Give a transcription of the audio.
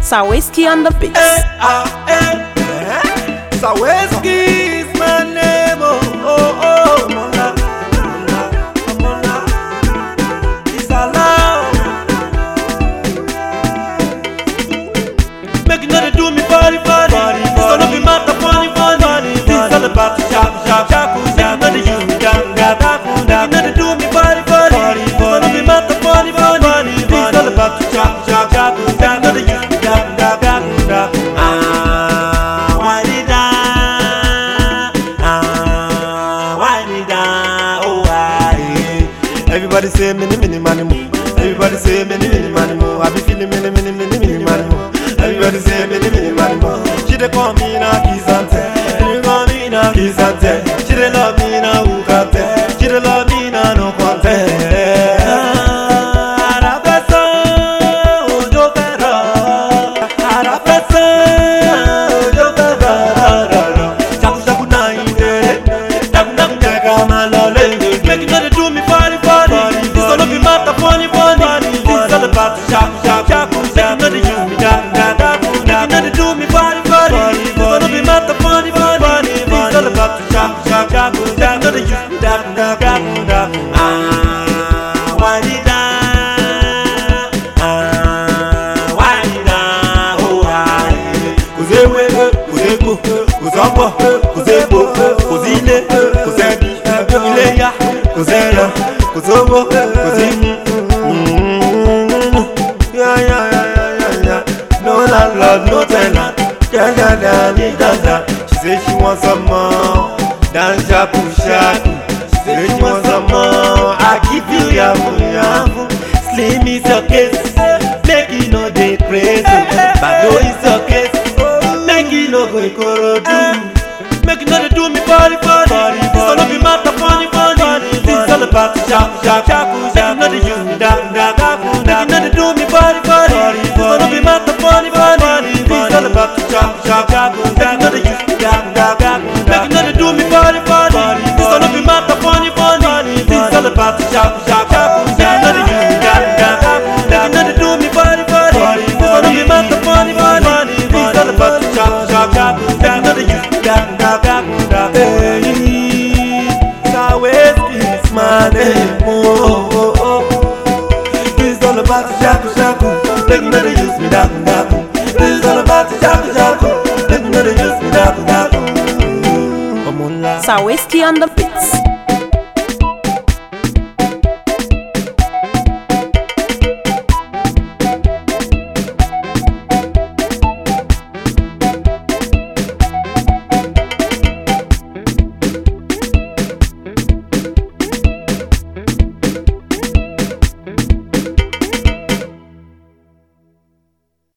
Saweski on the beats. Eh, ah, eh, eh. Saweski is my name, oh, oh, oh. Mola, Mola, Mola. It's allowed. Make you know they do me body, body. This all of me matter, funny, funny. This all about the sharp, sharp, sharp. Make you know they use me down, down, down. Make you know they do me body, body. This all of me matter, funny, funny. This all about the sharp, sharp, sharp. Make you know they use me down, down, down, down. Ah, why did I? Ah, why did I? Oh, why? Everybody say many, many money more. Everybody say many, many money more. I be feeling many, many, many, many money more. Everybody say many, many money more. She dey call me now, kiss and tell. She dey call me now, kiss and tell. She dey love me now, who can tell? She dey love me now, no contest. Arafesan, ojo fẹ́ rọ̀. Arafesan, ojo fẹ́ rọ̀, rọ̀, rọ̀. Ṣakuṣaku náà ń dèrè. Dákúndákún jẹ́ ká máa lọ lé. Make you no dey do me funny funny. This all of you matter funny funny. This all about the shaku shaku shaku. Make you no dey use me down down down. Make you no dey do me funny funny. This all of you matter funny funny. This all about the shaku shaku shaku. Make you no dey use me down down down down. Ah, why did I? Ah, why did I? Oh, why? Kò séwé, kò ségbò, kò sọ́pọ̀, kò ségbò, kò sílé, kò sẹ́bí, ilé yá, kò sẹ́ran, kò sówó, kò sí mú. Yá, yá, yá, yá, yá, yá. No landlord, no tenant. Jagada, mi dada. She say she want some more. Dan shaku shaku. She say she want some more. I give you yafu yafu. Slim is your case. Make you no dey crazy. Bado is your case. Make you no go ikorodu. Make you no dey do me body body. This all of you matter funny funny. This all about the shaku shaku shaku. Make you no dey use me down down down. Make you no dey do me body body. This all of you matter funny funny. This all about the shaku shaku shaku. Make you no dey use me down down down. Make you no dey do me body body. This all of you matter funny funny. This all about the shaku shaku shaku. Make you no dey use me down down down. Make you no dey do me body body. This all of you matter funny funny. This all about the shaku shaku shaku. Make you no dey use me down down down down. Hey, Saweski is my name. Oh, oh, oh. This all about the shaku shaku. Make you no dey use me down down. This all about the shaku shaku. Make you no dey use me down down. Ọmọ ńlá. Saweski on the beats.